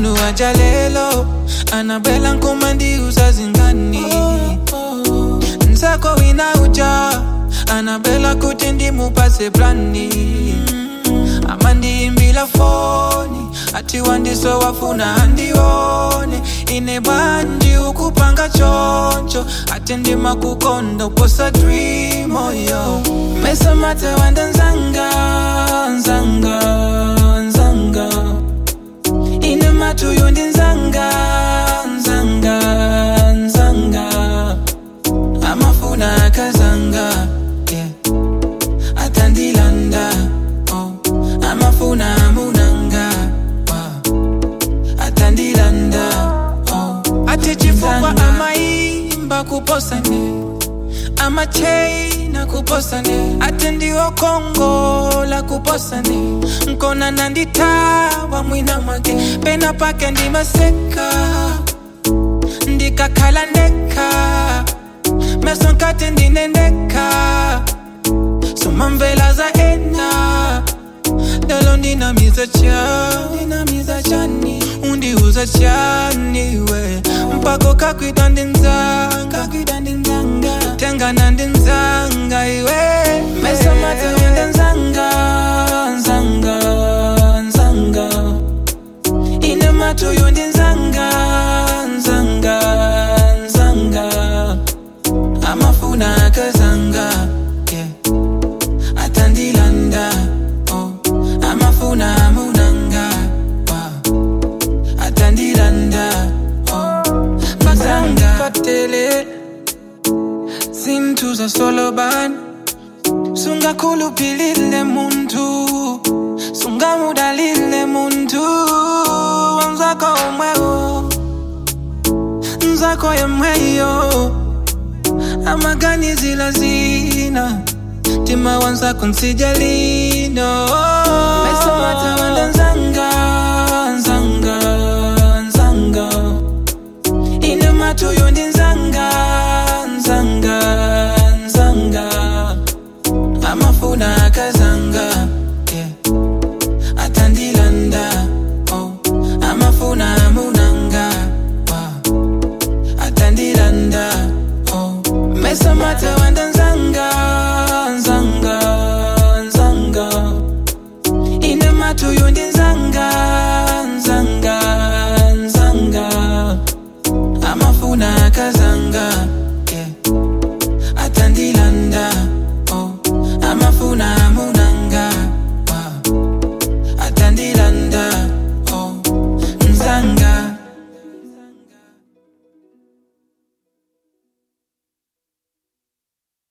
unu ajalelo anabela nkumandi usazingani nsako wina uja anabela kuti ndimupase plani amandiimbila foni ati wandiso wafuna andione ine bandi ukupanga choncho ati ndimakukonda uposa dream oyo mesamate wanda nzanga nzanga nzanga ine matuyo ndi nzanga nzanga nzanga amafuna akazanga yeah. atandilanda oh. amafuna amunanga wow. atandilanda oh. ati chifukwa amaimba kuposane amacheina kuposane ati ndiwo kongola kuposane nkona nanditawa mwina mwake pena pake ndimaseka ndikakhala ndeka meso nkati ndinendeka somamvela za ena lelo ndinamiza chani ndinamiza chani undiuza chani we mpako kakwida ndinzanga kakwida ndinzanga tengana ndinzanga iwe mesa mate wende nzanga nzanga nzanga ine matuyo ndinzanga nzanga nzanga amafuna akazanga yeah. atandilanda oh. amafuna amunanga wow. atandilanda oh. fazanga fatele zintuza soloban sungakhulupilile muntu sungamudalile muntu wanzako omwewo nzako yemweyo amaganizila zina tima wanzako nsijalino mesamata wanda nzanga nzanga nzanga ine matuyo ndi nzanga nzanga